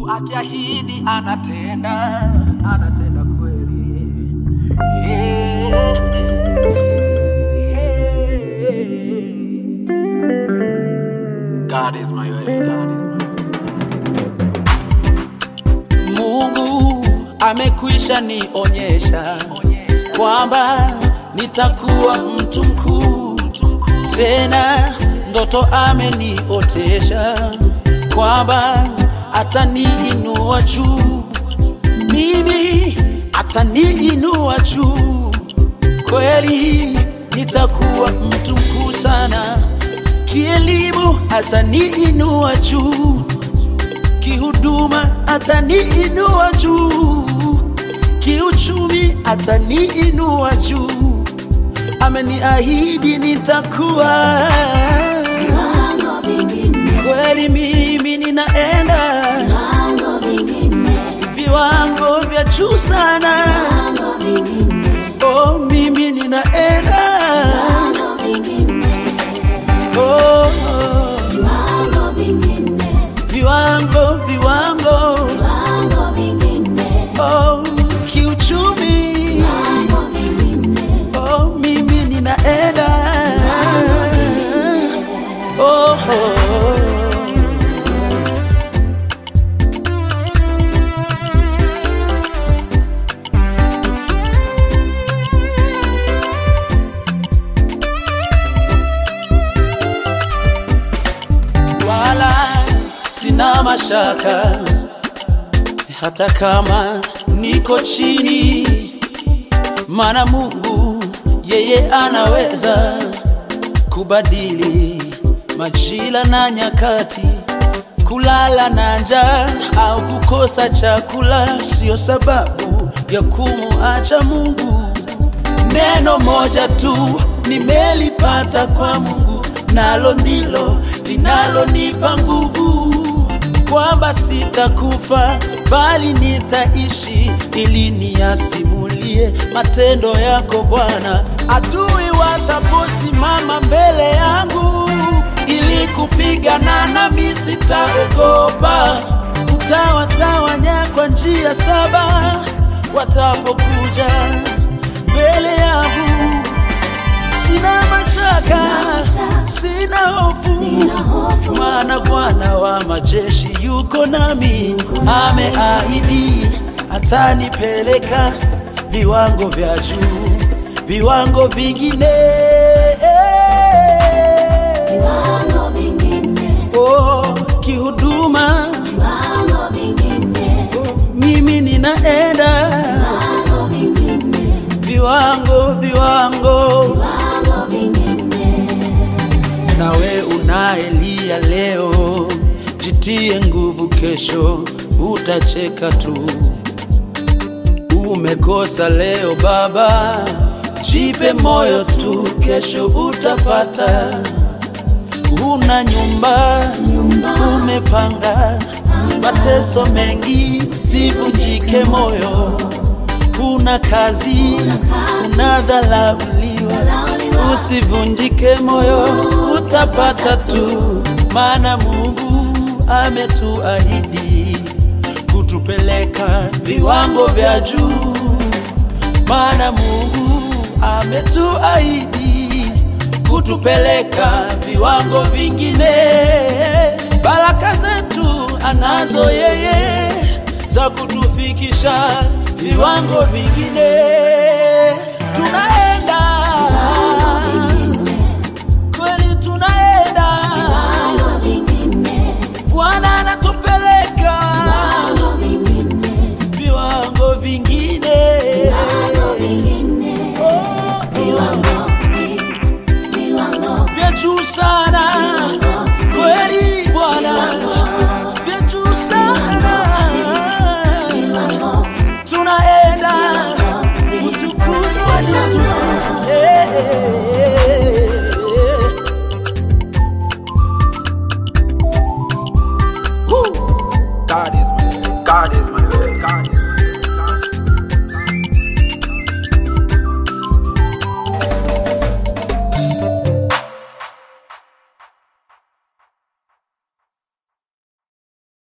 akiahidi anatenda, anatenda kweli. Yeah. Yeah. God is my way, God is my Mungu amekwisha nionyesha kwamba nitakuwa mtu mkuu, tena ndoto ameniotesha kwamba ataniinua juu, mimi ataniinua juu, kweli nitakuwa mtu mkuu sana, kielimu ataniinua juu kihuduma ataniinua juu, kiuchumi ataniinua juu, ameniahidi nitakuwa Viwango vingine, kweli. Mimi ninaenda viwango vingine, viwango vya juu sana, viwango vingine, oh, mimi ninaenda viwango vingine, oh, oh, viwango vingine, viwango viwango, viwango vingine, oh, kiuchumi viwango vingine, Oh, mimi ninaenda oh, oh. Wala sina mashaka hata kama niko chini maana Mungu yeye anaweza kubadili majira na nyakati. Kulala na njaa au kukosa chakula sio sababu ya kumuacha Mungu. Neno moja tu nimelipata kwa Mungu, nalo ndilo linalonipa nguvu kwamba sitakufa bali nitaishi, ili niyasimulie matendo yako Bwana. Adui wataposimama mbele yangu ili kupigana nami, sitaogopa. Utawatawanya kwa njia saba watapokuja mbele yangu. Sina mashaka, sina hofu sina hofu, maana Bwana wa majeshi yuko nami, ameahidi atanipeleka viwango vya juu, viwango vingine. viwango vingine, Oh, kihuduma viwango vingine, mimi ninaenda viwango vingine, viwango, viwango. viwango vingine, Nawe unaelia leo, jitie nguvu, kesho utacheka tu. Umekosa leo baba, jipe moyo tu, kesho utapata. Una nyumba, nyumba, umepanga mateso mengi, sivunjike moyo. Una kazi, unadhalauliwa, lauliwa, usivunjike moyo, utapata tu, maana Mungu ametuahidi kutupeleka viwango vya juu, maana Mungu ametuahidi kutupeleka viwango vingine. Baraka zetu anazo yeye za kutufikisha viwango vingine.